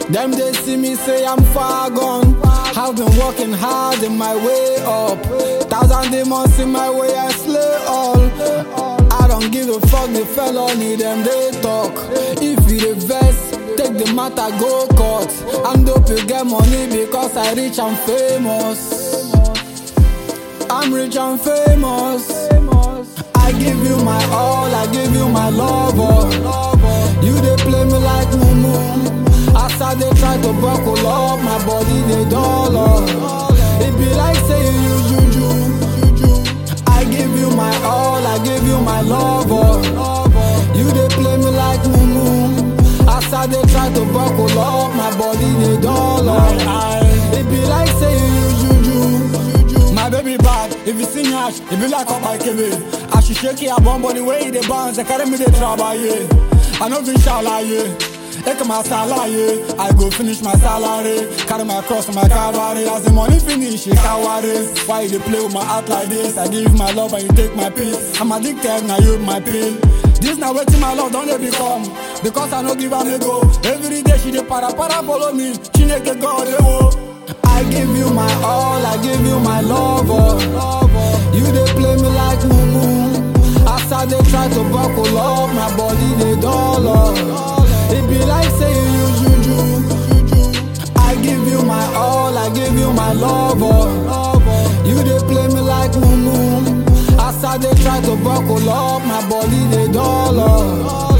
Them they see me say I'm far gone. Have been working hard in my way up. Thousand demons in my way, I slay all. I don't give a fuck the felony, them they talk. If you the vest, take the matter, go court. I'm dope, you get money because I rich and famous. I'm rich and famous. I give you my all, I give you my love. oh. You they play me like mumu. As I they try to buckle up, my body they dollar. It be like say you use juju. I give you my all, I give you my love. oh. You they play me like mumu. As I they try to buckle up, my body they dollar. It be like say you use juju. My baby bad, if you sing ash, it be like up my KB. I should shake it, I bomb body way they bounce, they carry me the trouble, yeah. I know this shall yeah. Take my salary, I go finish my salary. Carry my cross my cavalry. As the money finish, it coward Why you dey play with my heart like this? I give my love and you take my peace. I'm addicted, now you my pain. This now waiting my love, don't let become. Because I no give am a go. Every day she dey para para follow me. She make a God, eh, oh. I give you my all, I give you my love. oh. You they play me like mumu. As I they try to buckle up, my body they dollar. It be like say you use juju. I give you my all, I give you my love. oh. You they play me like mumu. As I they try to buckle up, my body they dollar.